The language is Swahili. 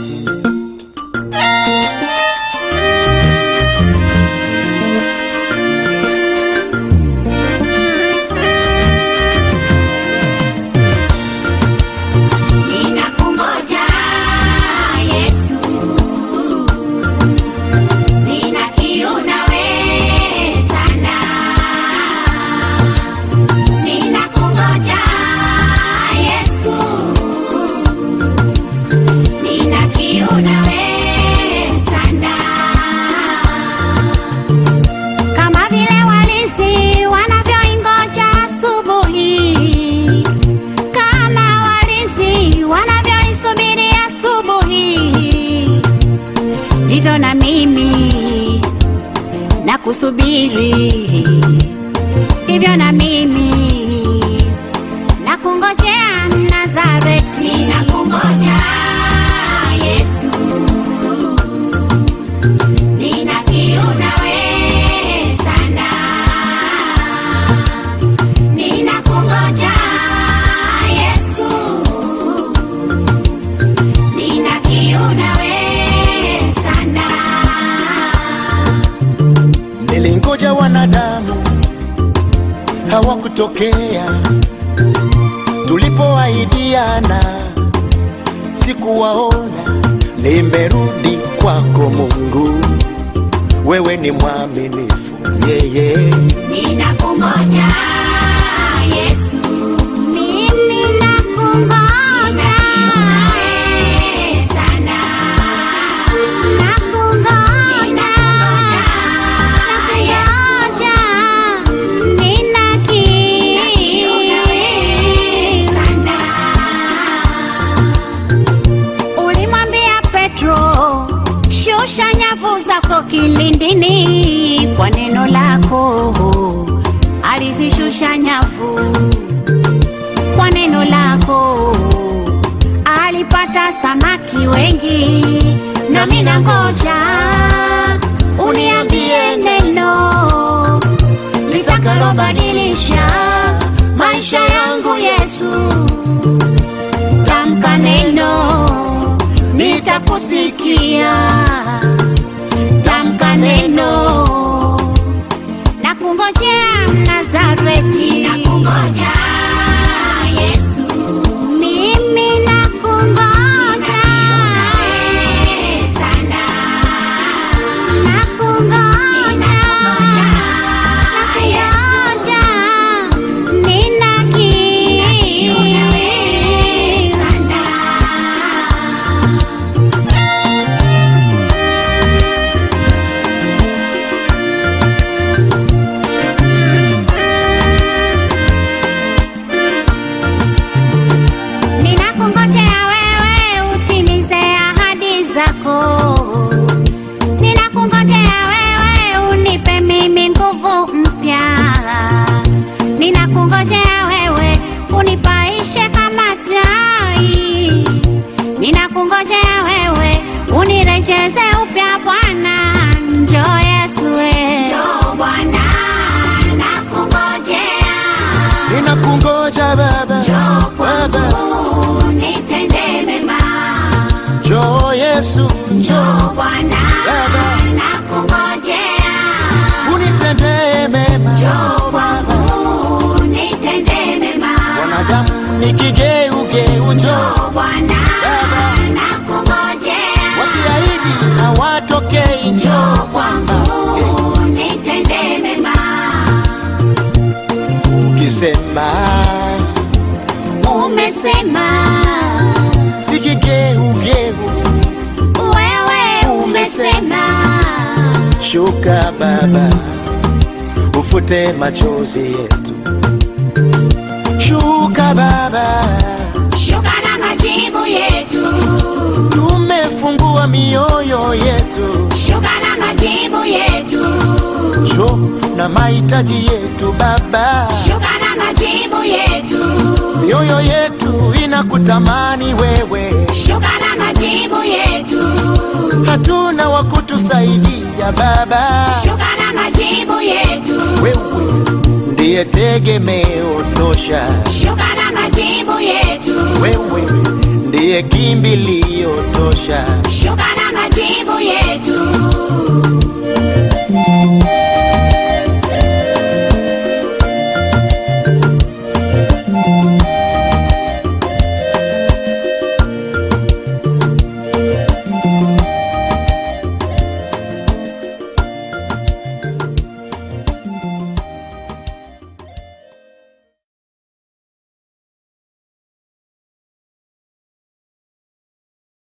Ninakungoja Yesu, nina kiu nawe sana. Ninakungoja Yesu, nina kiu nawe sana. Kama vile walinzi wanavyoingoja asubuhi kama walinzi wanavyoisubiri asubuhi, ndivyo na mimi na kusubiri, ndivyo na mimi na kungojea Nazareti, na kungoja Yesu, nina kiu nawe sana Ninakungoja Yesu, nina kiu nawe sana. Nilingoja wanadamu hawakutokea, tulipoahidiana sikuwaona. Nimerudi kwako Mungu, wewe ni mwaminifu yeye. Ninakungoja Yesu, mimi nakungoja sana. Nakungoja, nakungoja, nina kiu sana. Ulimwambia Petro, shusha nyavu zako kilindini kwa neno lako. Alizishusha nyavu kwa neno lako, alipata samaki wengi. Nami nangoja uniambie neno litakalobadilisha maisha yangu Yesu tamka neno, nitakusikia. Tamka neno, nakungojea Nazareti, nakungoja Yesu, mimi nakungoja sana, nakungoja, nakungoja, nina kiu sana. Ninakungojea wewe utimize ahadi zako. Ninakungojea wewe unipe mimi nguvu mpya. Ninakungojea wewe unipaishe kama tai. Ninakungojea wewe unirejeze upya Bwana. Njoo Yesu we. Njoo Bwana nakungojea. Ninakungoja Baba, Njoo Baba, kwangu nitende mema. njoo Yesu, njoo Njoo Bwana Baba. nakungojea. unitendee mema. Njoo kwangu nitende mema. Wanadamu ni kigeugeu, njoo Njoo Bwana Baba. nakungojea. wakiahidi hawatokei, Njoo njoo kwangu nitende mema. ukisema Umesema si kigeugeu, wewe umesema shuka Baba, ufute machozi yetu, shuka Baba, shuka na majibu yetu. tumefungua mioyo yetu, Shuka na majibu yetu. njoo na mahitaji yetu Baba, Shuka na majibu yetu. mioyo yetu inakutamani wewe, Shuka na majibu yetu. hatuna wa kutusaidia Baba, Shuka na majibu yetu. wewe ndiye tegemeo tosha, Shuka na majibu yetu. wewe ndiye kimbilio tosha. Shuka